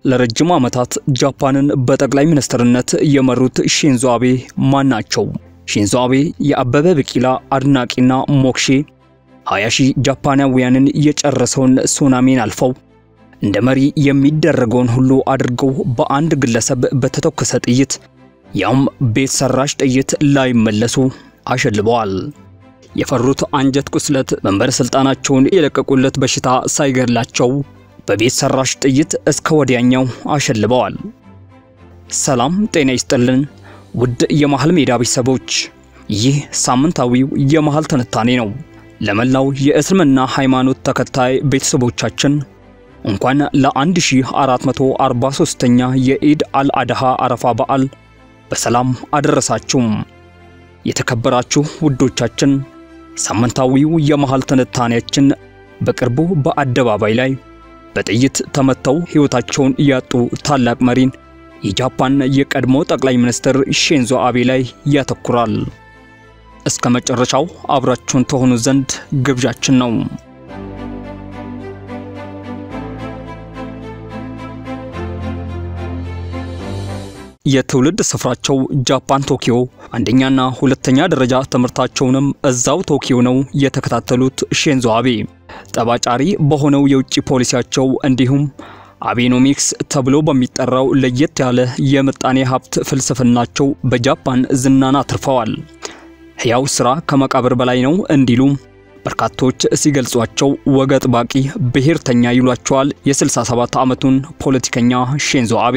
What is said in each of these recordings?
ለረጅም ዓመታት ጃፓንን በጠቅላይ ሚኒስትርነት የመሩት ሺንዞ አቤ ማን ናቸው? ሺንዞ አቤ የአበበ ቢቂላ አድናቂና ሞክሼ 20 ሺህ ጃፓናውያንን የጨረሰውን ሱናሚን አልፈው እንደ መሪ የሚደረገውን ሁሉ አድርገው በአንድ ግለሰብ በተተኮሰ ጥይት ያውም ቤት ሰራሽ ጥይት ላይመለሱ አሸልበዋል። የፈሩት አንጀት ቁስለት መንበረ ስልጣናቸውን የለቀቁለት በሽታ ሳይገድላቸው በቤት ሰራሽ ጥይት እስከ ወዲያኛው አሸልበዋል። ሰላም ጤና ይስጥልን ውድ የመሃል ሜዳ ቤተሰቦች፣ ይህ ሳምንታዊው የመሃል ትንታኔ ነው። ለመላው የእስልምና ሃይማኖት ተከታይ ቤተሰቦቻችን እንኳን ለ1443ኛ የኢድ አልአድሃ አረፋ በዓል በሰላም አደረሳችሁም። የተከበራችሁ ውዶቻችን ሳምንታዊው የመሃል ትንታኔያችን በቅርቡ በአደባባይ ላይ በጥይት ተመተው ሕይወታቸውን ያጡ ታላቅ መሪን የጃፓን የቀድሞ ጠቅላይ ሚኒስትር ሺንዞ አቤ ላይ ያተኩራል። እስከ መጨረሻው አብራችሁን ተሆኑ ዘንድ ግብዣችን ነው። የትውልድ ስፍራቸው ጃፓን ቶኪዮ፣ አንደኛና ሁለተኛ ደረጃ ትምህርታቸውንም እዛው ቶኪዮ ነው የተከታተሉት ሺንዞ አቤ ጠባጫሪ በሆነው የውጭ ፖሊሲያቸው እንዲሁም አቤኖሚክስ ተብሎ በሚጠራው ለየት ያለ የምጣኔ ሀብት ፍልስፍናቸው በጃፓን ዝናን አትርፈዋል። ሕያው ሥራ ከመቃብር በላይ ነው እንዲሉ በርካቶች ሲገልጿቸው ወግ አጥባቂ ብሔርተኛ ይሏቸዋል። የ67 ዓመቱን ፖለቲከኛ ሺንዞ አቤ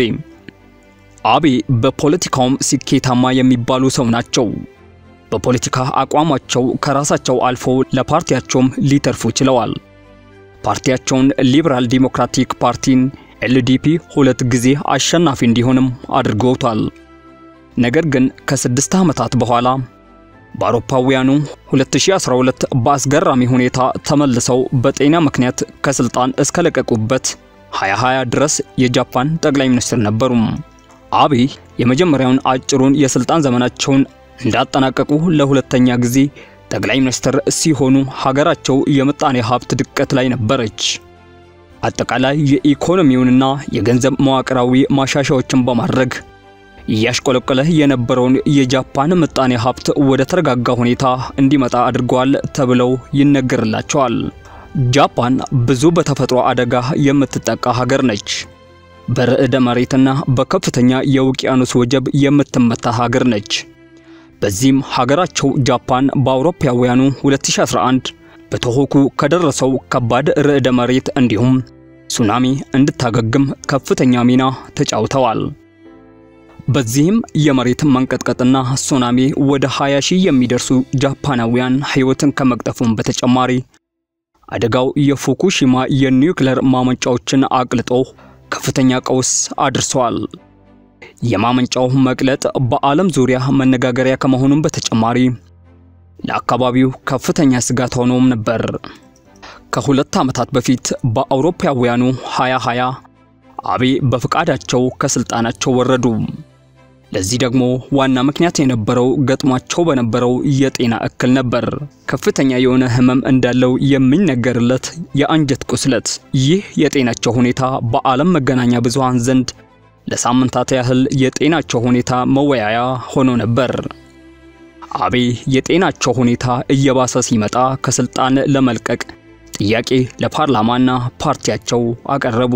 አቤ በፖለቲካውም ስኬታማ የሚባሉ ሰው ናቸው። በፖለቲካ አቋማቸው ከራሳቸው አልፎ ለፓርቲያቸውም ሊተርፉ ችለዋል። ፓርቲያቸውን ሊበራል ዲሞክራቲክ ፓርቲን ኤልዲፒ ሁለት ጊዜ አሸናፊ እንዲሆንም አድርገውታል። ነገር ግን ከስድስት ዓመታት በኋላ በአውሮፓውያኑ 2012 በአስገራሚ ሁኔታ ተመልሰው በጤና ምክንያት ከስልጣን እስከለቀቁበት 2020 ድረስ የጃፓን ጠቅላይ ሚኒስትር ነበሩ። አቤ የመጀመሪያውን አጭሩን የስልጣን ዘመናቸውን እንዳጠናቀቁ ለሁለተኛ ጊዜ ጠቅላይ ሚኒስትር ሲሆኑ ሀገራቸው የምጣኔ ሀብት ድቀት ላይ ነበረች። አጠቃላይ የኢኮኖሚውንና የገንዘብ መዋቅራዊ ማሻሻያዎችን በማድረግ እያሽቆለቆለ የነበረውን የጃፓን ምጣኔ ሀብት ወደ ተረጋጋ ሁኔታ እንዲመጣ አድርገዋል ተብለው ይነገርላቸዋል። ጃፓን ብዙ በተፈጥሮ አደጋ የምትጠቃ ሀገር ነች። በርዕደ መሬትና በከፍተኛ የውቅያኖስ ወጀብ የምትመታ ሀገር ነች። በዚህም ሀገራቸው ጃፓን በአውሮፓውያኑ 2011 በቶሆኩ ከደረሰው ከባድ ርዕደ መሬት እንዲሁም ሱናሚ እንድታገግም ከፍተኛ ሚና ተጫውተዋል። በዚህም የመሬት መንቀጥቀጥና ሱናሚ ወደ 20 ሺህ የሚደርሱ ጃፓናውያን ሕይወትን ከመቅጠፉም በተጨማሪ አደጋው የፉኩሺማ የኒውክሌር ማመንጫዎችን አቅልጦ ከፍተኛ ቀውስ አድርሰዋል። የማመንጫው መቅለጥ በዓለም ዙሪያ መነጋገሪያ ከመሆኑም በተጨማሪ ለአካባቢው ከፍተኛ ስጋት ሆኖም ነበር። ከሁለት ዓመታት በፊት በአውሮፓውያኑ 2020 አቤ በፍቃዳቸው ከስልጣናቸው ወረዱ። ለዚህ ደግሞ ዋና ምክንያት የነበረው ገጥሟቸው በነበረው የጤና እክል ነበር። ከፍተኛ የሆነ ሕመም እንዳለው የሚነገርለት የአንጀት ቁስለት። ይህ የጤናቸው ሁኔታ በዓለም መገናኛ ብዙሃን ዘንድ ለሳምንታት ያህል የጤናቸው ሁኔታ መወያያ ሆኖ ነበር። አቤ የጤናቸው ሁኔታ እየባሰ ሲመጣ ከስልጣን ለመልቀቅ ጥያቄ ለፓርላማና ፓርቲያቸው አቀረቡ።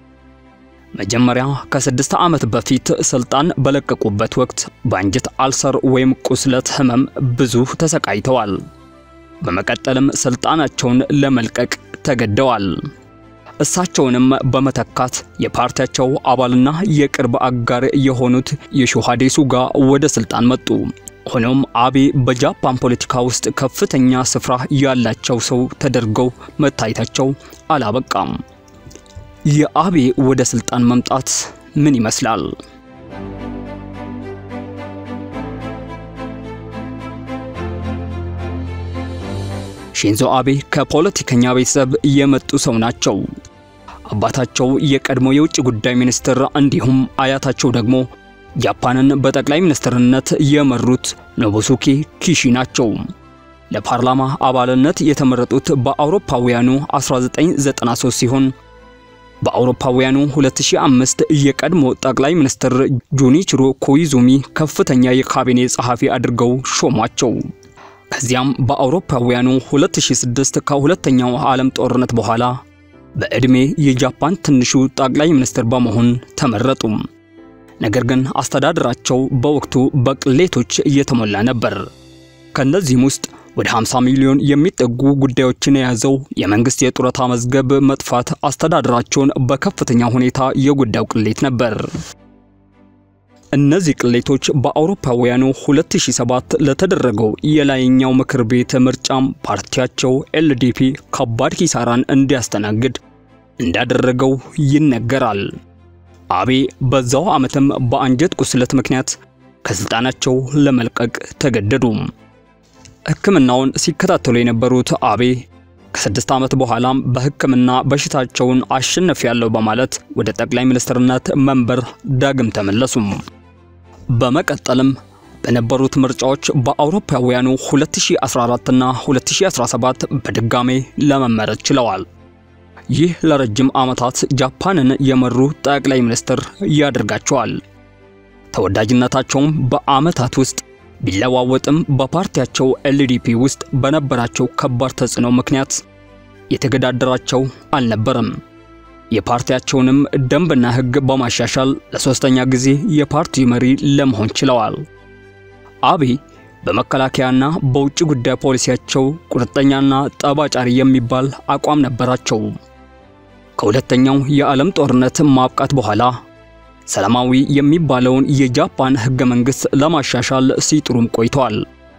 መጀመሪያ ከስድስት ዓመት በፊት ስልጣን በለቀቁበት ወቅት በአንጀት አልሰር ወይም ቁስለት ህመም ብዙ ተሰቃይተዋል። በመቀጠልም ስልጣናቸውን ለመልቀቅ ተገደዋል። እሳቸውንም በመተካት የፓርቲያቸው አባልና የቅርብ አጋር የሆኑት የሾሃዴ ሱጋ ወደ ስልጣን መጡ። ሆኖም አቤ በጃፓን ፖለቲካ ውስጥ ከፍተኛ ስፍራ ያላቸው ሰው ተደርገው መታየታቸው አላበቃም። የአቤ ወደ ስልጣን መምጣት ምን ይመስላል? ሺንዞ አቤ ከፖለቲከኛ ቤተሰብ የመጡ ሰው ናቸው። አባታቸው የቀድሞ የውጭ ጉዳይ ሚኒስትር እንዲሁም አያታቸው ደግሞ ጃፓንን በጠቅላይ ሚኒስትርነት የመሩት ኖቡሱኬ ኪሺ ናቸው። ለፓርላማ አባልነት የተመረጡት በአውሮፓውያኑ 1993 ሲሆን በአውሮፓውያኑ 2005 የቀድሞ ጠቅላይ ሚኒስትር ጁኒችሮ ኮይዙሚ ከፍተኛ የካቢኔ ጸሐፊ አድርገው ሾሟቸው። ከዚያም በአውሮፓውያኑ 2006 ከሁለተኛው ዓለም ጦርነት በኋላ በዕድሜ የጃፓን ትንሹ ጠቅላይ ሚኒስትር በመሆን ተመረጡ። ነገር ግን አስተዳደራቸው በወቅቱ በቅሌቶች እየተሞላ ነበር። ከእነዚህም ውስጥ ወደ 50 ሚሊዮን የሚጠጉ ጉዳዮችን የያዘው የመንግስት የጡረታ መዝገብ መጥፋት አስተዳደራቸውን በከፍተኛ ሁኔታ የጎዳው ቅሌት ነበር። እነዚህ ቅሌቶች በአውሮፓውያኑ 2007 ለተደረገው የላይኛው ምክር ቤት ምርጫም ፓርቲያቸው ኤልዲፒ ከባድ ኪሳራን እንዲያስተናግድ እንዳደረገው ይነገራል። አቤ በዛው ዓመትም በአንጀት ቁስለት ምክንያት ከስልጣናቸው ለመልቀቅ ተገደዱ። ሕክምናውን ሲከታተሉ የነበሩት አቤ ከስድስት ዓመት በኋላም በሕክምና በሽታቸውን አሸንፊያለሁ በማለት ወደ ጠቅላይ ሚኒስትርነት መንበር ዳግም ተመለሱ። በመቀጠልም በነበሩት ምርጫዎች በአውሮፓውያኑ 2014 እና 2017 በድጋሜ ለመመረጥ ችለዋል። ይህ ለረጅም ዓመታት ጃፓንን የመሩ ጠቅላይ ሚኒስትር ያደርጋቸዋል። ተወዳጅነታቸውም በዓመታት ውስጥ ቢለዋወጥም በፓርቲያቸው ኤልዲፒ ውስጥ በነበራቸው ከባድ ተጽዕኖ ምክንያት የተገዳደራቸው አልነበረም። የፓርቲያቸውንም ደንብና ሕግ በማሻሻል ለሶስተኛ ጊዜ የፓርቲው መሪ ለመሆን ችለዋል። አቤ በመከላከያና በውጭ ጉዳይ ፖሊሲያቸው ቁርጠኛና ጠባጫሪ የሚባል አቋም ነበራቸው። ከሁለተኛው የዓለም ጦርነት ማብቃት በኋላ ሰላማዊ የሚባለውን የጃፓን ሕገ መንግሥት ለማሻሻል ሲጥሩም ቆይተዋል።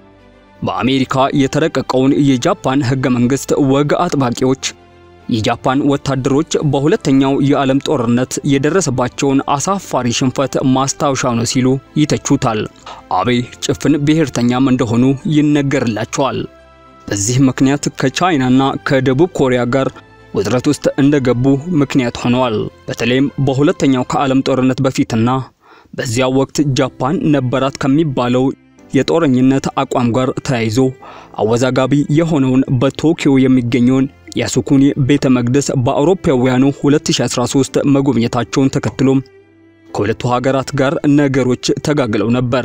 በአሜሪካ የተረቀቀውን የጃፓን ሕገ መንግሥት ወግ አጥባቂዎች የጃፓን ወታደሮች በሁለተኛው የዓለም ጦርነት የደረሰባቸውን አሳፋሪ ሽንፈት ማስታወሻ ነው ሲሉ ይተቹታል። አቤ ጭፍን ብሔርተኛም እንደሆኑ ይነገርላቸዋል። በዚህ ምክንያት ከቻይናና ከደቡብ ኮሪያ ጋር ውጥረት ውስጥ እንደገቡ ምክንያት ሆነዋል። በተለይም በሁለተኛው ከዓለም ጦርነት በፊትና በዚያ ወቅት ጃፓን ነበራት ከሚባለው የጦረኝነት አቋም ጋር ተያይዞ አወዛጋቢ የሆነውን በቶኪዮ የሚገኘውን ያሱኩኒ ቤተ መቅደስ በአውሮፓውያኑ 2013 መጎብኘታቸውን ተከትሎ ከሁለቱ ሀገራት ጋር ነገሮች ተጋግለው ነበር።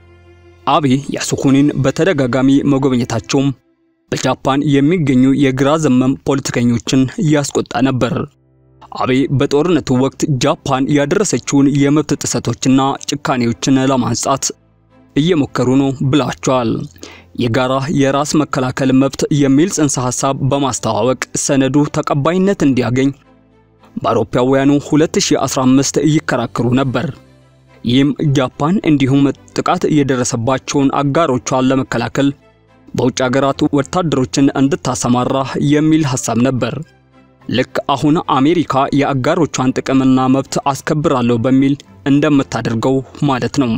አቤ ያሱኩኒን በተደጋጋሚ መጎብኘታቸውም በጃፓን የሚገኙ የግራ ዘመም ፖለቲከኞችን ያስቆጣ ነበር። አቤ በጦርነቱ ወቅት ጃፓን ያደረሰችውን የመብት ጥሰቶችና ጭካኔዎችን ለማንጻት እየሞከሩ ነው ብላቸዋል። የጋራ የራስ መከላከል መብት የሚል ጽንሰ ሐሳብ በማስተዋወቅ ሰነዱ ተቀባይነት እንዲያገኝ በአውሮፓውያኑ 2015 ይከራከሩ ነበር። ይህም ጃፓን እንዲሁም ጥቃት የደረሰባቸውን አጋሮቿን ለመከላከል በውጭ ሀገራት ወታደሮችን እንድታሰማራ የሚል ሐሳብ ነበር። ልክ አሁን አሜሪካ የአጋሮቿን ጥቅምና መብት አስከብራለሁ በሚል እንደምታደርገው ማለት ነው።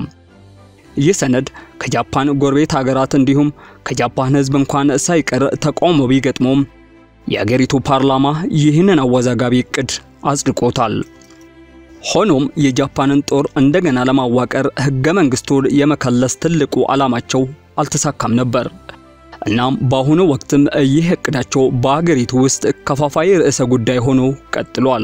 ይህ ሰነድ ከጃፓን ጎረቤት ሀገራት እንዲሁም ከጃፓን ሕዝብ እንኳን ሳይቀር ተቃውሞ ቢገጥመውም የአገሪቱ ፓርላማ ይህንን አወዛጋቢ እቅድ አጽድቆታል። ሆኖም የጃፓንን ጦር እንደገና ለማዋቀር ሕገ መንግሥቱን የመከለስ ትልቁ ዓላማቸው አልተሳካም ነበር። እናም በአሁኑ ወቅትም ይህ እቅዳቸው በአገሪቱ ውስጥ ከፋፋይ ርዕሰ ጉዳይ ሆኖ ቀጥሏል።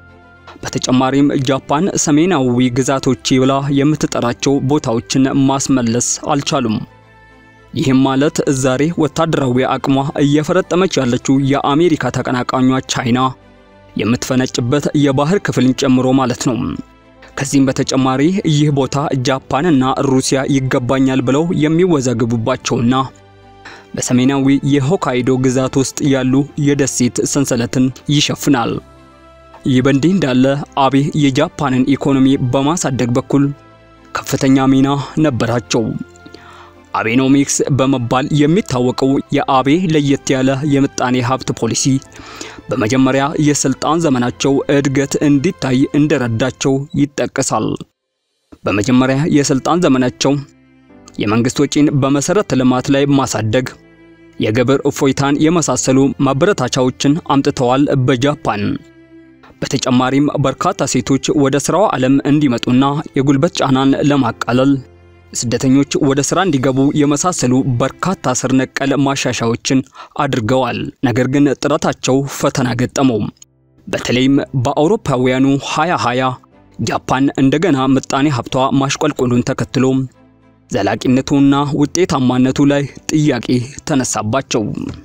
በተጨማሪም ጃፓን ሰሜናዊ ግዛቶች ብላ የምትጠራቸው ቦታዎችን ማስመለስ አልቻሉም። ይህም ማለት ዛሬ ወታደራዊ አቅሟ እየፈረጠመች ያለችው የአሜሪካ ተቀናቃኟ ቻይና የምትፈነጭበት የባህር ክፍልን ጨምሮ ማለት ነው። ከዚህም በተጨማሪ ይህ ቦታ ጃፓንና ሩሲያ ይገባኛል ብለው የሚወዛገቡባቸውና በሰሜናዊ የሆካይዶ ግዛት ውስጥ ያሉ የደሴት ሰንሰለትን ይሸፍናል። ይህ በእንዲህ እንዳለ አቤ የጃፓንን ኢኮኖሚ በማሳደግ በኩል ከፍተኛ ሚና ነበራቸው። አቤኖሚክስ በመባል የሚታወቀው የአቤ ለየት ያለ የምጣኔ ሀብት ፖሊሲ በመጀመሪያ የስልጣን ዘመናቸው እድገት እንዲታይ እንደረዳቸው ይጠቀሳል። በመጀመሪያ የስልጣን ዘመናቸው የመንግስት ወጪን በመሰረተ ልማት ላይ ማሳደግ፣ የግብር እፎይታን የመሳሰሉ ማበረታቻዎችን አምጥተዋል በጃፓን። በተጨማሪም በርካታ ሴቶች ወደ ስራው ዓለም እንዲመጡና የጉልበት ጫናን ለማቃለል ስደተኞች ወደ ስራ እንዲገቡ የመሳሰሉ በርካታ ስር ነቀል ማሻሻያዎችን አድርገዋል። ነገር ግን ጥረታቸው ፈተና ገጠመው። በተለይም በአውሮፓውያኑ 2020 ጃፓን እንደገና ምጣኔ ሀብቷ ማሽቆልቆሉን ተከትሎ ዘላቂነቱና ውጤታማነቱ ላይ ጥያቄ ተነሳባቸው።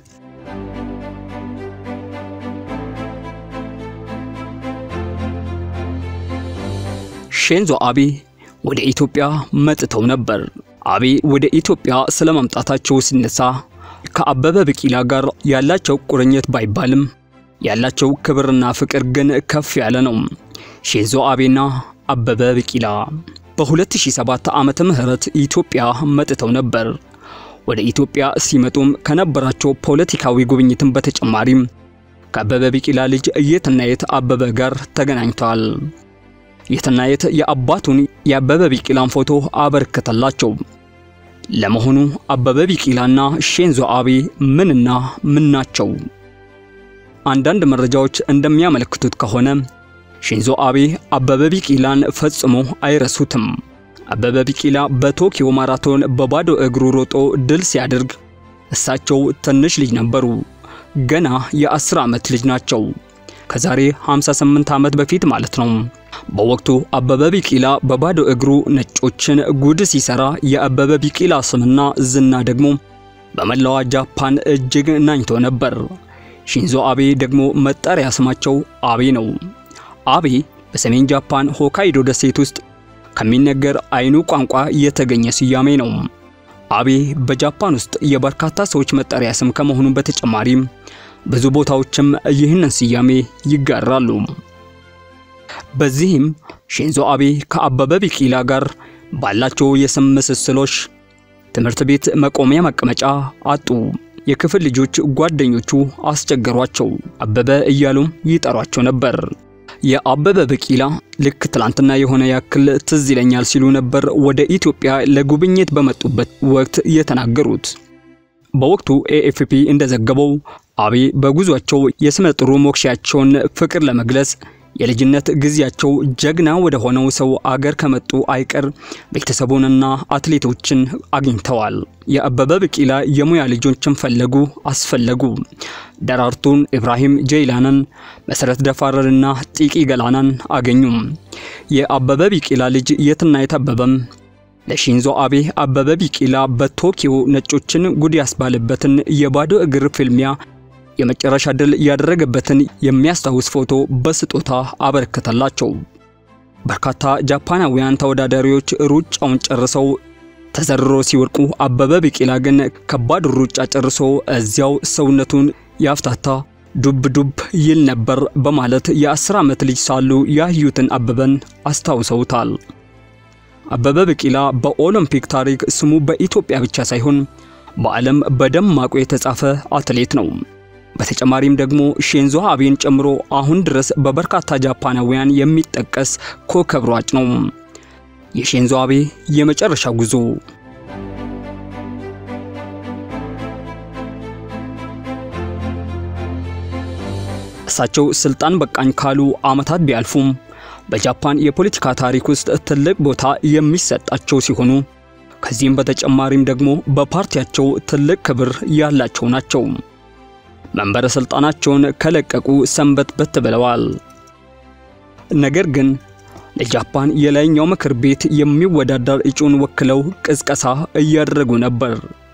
ሼንዞ አቤ ወደ ኢትዮጵያ መጥተው ነበር። አቤ ወደ ኢትዮጵያ ስለመምጣታቸው ሲነሳ ከአበበ ቢቂላ ጋር ያላቸው ቁርኝት ባይባልም ያላቸው ክብርና ፍቅር ግን ከፍ ያለ ነው። ሼንዞ አቤና አበበ ቢቂላ በ2007 ዓመተ ምህረት ኢትዮጵያ መጥተው ነበር። ወደ ኢትዮጵያ ሲመጡም ከነበራቸው ፖለቲካዊ ጉብኝትን በተጨማሪም ከአበበ ቢቂላ ልጅ የትናየት አበበ ጋር ተገናኝተዋል። የትናየት የአባቱን የአበበ ቢቂላን ፎቶ አበረከተላቸው። ለመሆኑ አበበ ቢቂላና ሼንዞ አቤ ምንና ምን ናቸው? አንዳንድ መረጃዎች እንደሚያመለክቱት ከሆነ ሼንዞ አቤ አበበ ቢቂላን ፈጽሞ አይረሱትም። አበበ ቢቂላ በቶኪዮ ማራቶን በባዶ እግሩ ሮጦ ድል ሲያደርግ እሳቸው ትንሽ ልጅ ነበሩ። ገና የ10 ዓመት ልጅ ናቸው። ከዛሬ 58 ዓመት በፊት ማለት ነው። በወቅቱ አበበ ቢቂላ በባዶ እግሩ ነጮችን ጉድ ሲሰራ የአበበ ቢቂላ ስምና ዝና ደግሞ በመላዋ ጃፓን እጅግ ናኝቶ ነበር። ሺንዞ አቤ ደግሞ መጠሪያ ስማቸው አቤ ነው። አቤ በሰሜን ጃፓን ሆካይዶ ደሴት ውስጥ ከሚነገር አይኑ ቋንቋ የተገኘ ስያሜ ነው። አቤ በጃፓን ውስጥ የበርካታ ሰዎች መጠሪያ ስም ከመሆኑ በተጨማሪም ብዙ ቦታዎችም ይህንን ስያሜ ይጋራሉ። በዚህም ሺንዞ አቤ ከአበበ ቢቂላ ጋር ባላቸው የስም ምስስሎች ትምህርት ቤት መቆሚያ መቀመጫ አጡ። የክፍል ልጆች ጓደኞቹ አስቸገሯቸው። አበበ እያሉም ይጠሯቸው ነበር። የአበበ ቢቂላ ልክ ትላንትና የሆነ ያክል ትዝ ይለኛል ሲሉ ነበር ወደ ኢትዮጵያ ለጉብኝት በመጡበት ወቅት የተናገሩት። በወቅቱ ኤኤፍፒ እንደዘገበው አቤ በጉዟቸው የስመ ጥሩ ሞክሻቸውን ፍቅር ለመግለጽ የልጅነት ጊዜያቸው ጀግና ወደ ሆነው ሰው አገር ከመጡ አይቀር ቤተሰቡንና አትሌቶችን አግኝተዋል። የአበበ ቢቂላ የሙያ ልጆችን ፈለጉ አስፈለጉ። ደራርቱን ኢብራሂም ጀይላንን፣ መሰረት ደፋረንና ጢቂ ገላናን አገኙ። የአበበ ቢቂላ ልጅ የትናየት አበበም ለሺንዞ አቤ አበበ ቢቂላ በቶኪዮ ነጮችን ጉድ ያስባለበትን የባዶ እግር ፍልሚያ የመጨረሻ ድል ያደረገበትን የሚያስታውስ ፎቶ በስጦታ አበረከተላቸው። በርካታ ጃፓናውያን ተወዳዳሪዎች ሩጫውን ጨርሰው ተዘርሮ ሲወድቁ፣ አበበ ቢቂላ ግን ከባድ ሩጫ ጨርሶ እዚያው ሰውነቱን ያፍታታ ዱብ ዱብ ይል ነበር በማለት የአስር ዓመት ልጅ ሳሉ ያዩትን አበበን አስታውሰውታል። አበበ ቢቂላ በኦሎምፒክ ታሪክ ስሙ በኢትዮጵያ ብቻ ሳይሆን በዓለም በደማቁ የተጻፈ አትሌት ነው። በተጨማሪም ደግሞ ሼንዞ አቤን ጨምሮ አሁን ድረስ በበርካታ ጃፓናውያን የሚጠቀስ ኮከብ ሯጭ ነው። የሼንዞ አቤ የመጨረሻ ጉዞ እሳቸው ስልጣን በቃኝ ካሉ ዓመታት ቢያልፉም በጃፓን የፖለቲካ ታሪክ ውስጥ ትልቅ ቦታ የሚሰጣቸው ሲሆኑ ከዚህም በተጨማሪም ደግሞ በፓርቲያቸው ትልቅ ክብር ያላቸው ናቸው። መንበረ ስልጣናቸውን ከለቀቁ ሰንበት በት ብለዋል። ነገር ግን ለጃፓን የላይኛው ምክር ቤት የሚወዳደር እጩን ወክለው ቅስቀሳ እያደረጉ ነበር።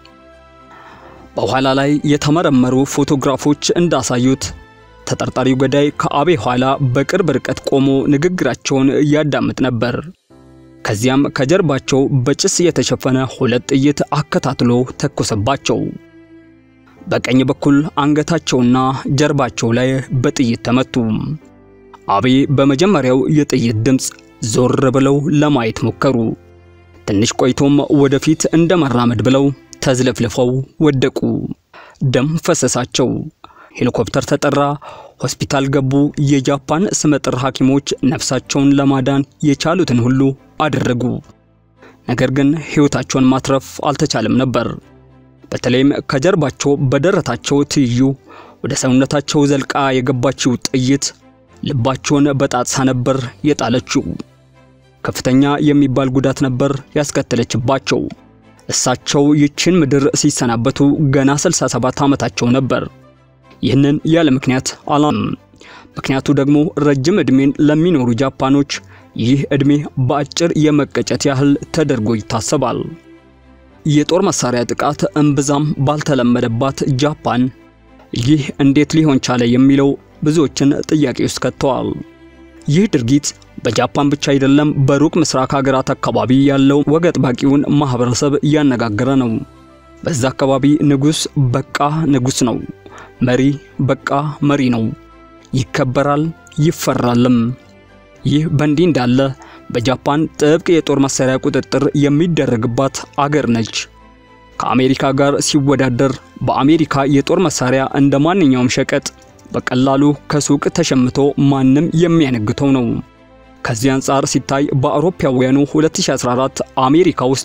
በኋላ ላይ የተመረመሩ ፎቶግራፎች እንዳሳዩት ተጠርጣሪው ገዳይ ከአቤ ኋላ በቅርብ ርቀት ቆሞ ንግግራቸውን እያዳምጥ ነበር። ከዚያም ከጀርባቸው በጭስ የተሸፈነ ሁለት ጥይት አከታትሎ ተኮሰባቸው። በቀኝ በኩል አንገታቸውና ጀርባቸው ላይ በጥይት ተመቱ። አቤ በመጀመሪያው የጥይት ድምፅ ዞር ብለው ለማየት ሞከሩ። ትንሽ ቆይቶም ወደፊት እንደ መራመድ ብለው ተዝለፍልፈው ወደቁ። ደም ፈሰሳቸው። ሄሊኮፕተር ተጠራ። ሆስፒታል ገቡ። የጃፓን ስመጥር ሐኪሞች ነፍሳቸውን ለማዳን የቻሉትን ሁሉ አደረጉ። ነገር ግን ሕይወታቸውን ማትረፍ አልተቻለም ነበር። በተለይም ከጀርባቸው በደረታቸው ትይዩ ወደ ሰውነታቸው ዘልቃ የገባችው ጥይት ልባቸውን በጣጥሳ ነበር የጣለችው። ከፍተኛ የሚባል ጉዳት ነበር ያስከተለችባቸው። እሳቸው ይችን ምድር ሲሰናበቱ ገና 67 ዓመታቸው ነበር። ይህንን ያለ ምክንያት አላም ምክንያቱ ደግሞ ረጅም ዕድሜን ለሚኖሩ ጃፓኖች ይህ ዕድሜ በአጭር የመቀጨት ያህል ተደርጎ ይታሰባል። የጦር መሳሪያ ጥቃት እምብዛም ባልተለመደባት ጃፓን ይህ እንዴት ሊሆን ቻለ የሚለው ብዙዎችን ጥያቄ ውስጥ ከተዋል። ይህ ድርጊት በጃፓን ብቻ አይደለም፣ በሩቅ ምስራቅ ሀገራት አካባቢ ያለው ወግ አጥባቂውን ማህበረሰብ እያነጋገረ ነው። በዛ አካባቢ ንጉሥ በቃ ንጉሥ ነው፣ መሪ በቃ መሪ ነው፣ ይከበራል፣ ይፈራልም። ይህ በእንዲህ እንዳለ በጃፓን ጥብቅ የጦር መሳሪያ ቁጥጥር የሚደረግባት አገር ነች። ከአሜሪካ ጋር ሲወዳደር በአሜሪካ የጦር መሳሪያ እንደ ማንኛውም ሸቀጥ በቀላሉ ከሱቅ ተሸምቶ ማንም የሚያነግተው ነው። ከዚህ አንጻር ሲታይ በአውሮፓውያኑ 2014 አሜሪካ ውስጥ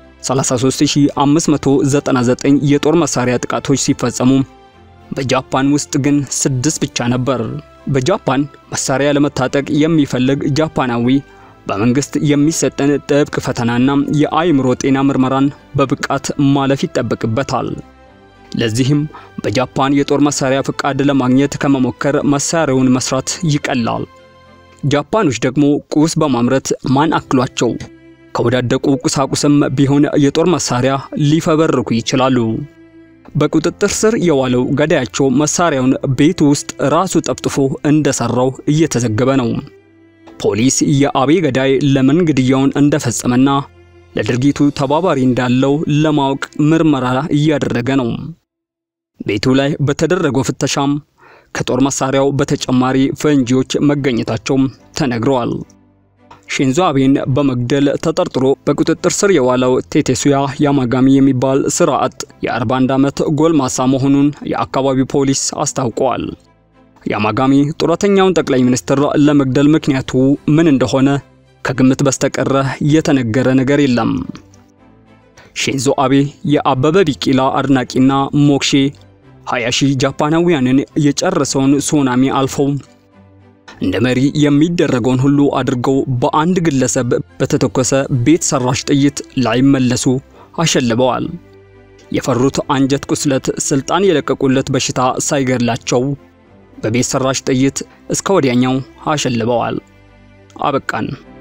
33599 የጦር መሳሪያ ጥቃቶች ሲፈጸሙ በጃፓን ውስጥ ግን ስድስት ብቻ ነበር። በጃፓን መሳሪያ ለመታጠቅ የሚፈልግ ጃፓናዊ በመንግስት የሚሰጠን ጥብቅ ፈተናና የአእምሮ ጤና ምርመራን በብቃት ማለፍ ይጠበቅበታል። ለዚህም በጃፓን የጦር መሳሪያ ፍቃድ ለማግኘት ከመሞከር መሳሪያውን መስራት ይቀላል። ጃፓኖች ደግሞ ቁስ በማምረት ማን አክሏቸው ከወዳደቁ ቁሳቁስም ቢሆን የጦር መሳሪያ ሊፈበርኩ ይችላሉ። በቁጥጥር ስር የዋለው ገዳያቸው መሳሪያውን ቤት ውስጥ ራሱ ጠፍጥፎ እንደሰራው እየተዘገበ ነው። ፖሊስ የአቤ ገዳይ ለምን ግድያውን እንደፈጸመና ለድርጊቱ ተባባሪ እንዳለው ለማወቅ ምርመራ እያደረገ ነው። ቤቱ ላይ በተደረገው ፍተሻም ከጦር መሳሪያው በተጨማሪ ፈንጂዎች መገኘታቸው ተነግረዋል። ሺንዞ አቤን በመግደል ተጠርጥሮ በቁጥጥር ስር የዋለው ቴቴሱያ ያማጋሚ የሚባል ስራ አጥ የ41 ዓመት ጎልማሳ መሆኑን የአካባቢው ፖሊስ አስታውቀዋል። ያማጋሚ ጡረተኛውን ጠቅላይ ሚኒስትር ለመግደል ምክንያቱ ምን እንደሆነ ከግምት በስተቀረ የተነገረ ነገር የለም። ሺንዞ አቤ የአበበ ቢቂላ አድናቂና ሞክሼ 20 ሺህ ጃፓናውያንን የጨረሰውን ሱናሚ አልፈው እንደ መሪ የሚደረገውን ሁሉ አድርገው በአንድ ግለሰብ በተተኮሰ ቤት ሰራሽ ጥይት ላይመለሱ አሸልበዋል። የፈሩት አንጀት ቁስለት፣ ስልጣን የለቀቁለት በሽታ ሳይገድላቸው በቤት ሰራሽ ጥይት እስከ ወዲያኛው አሸልበዋል። አበቃን።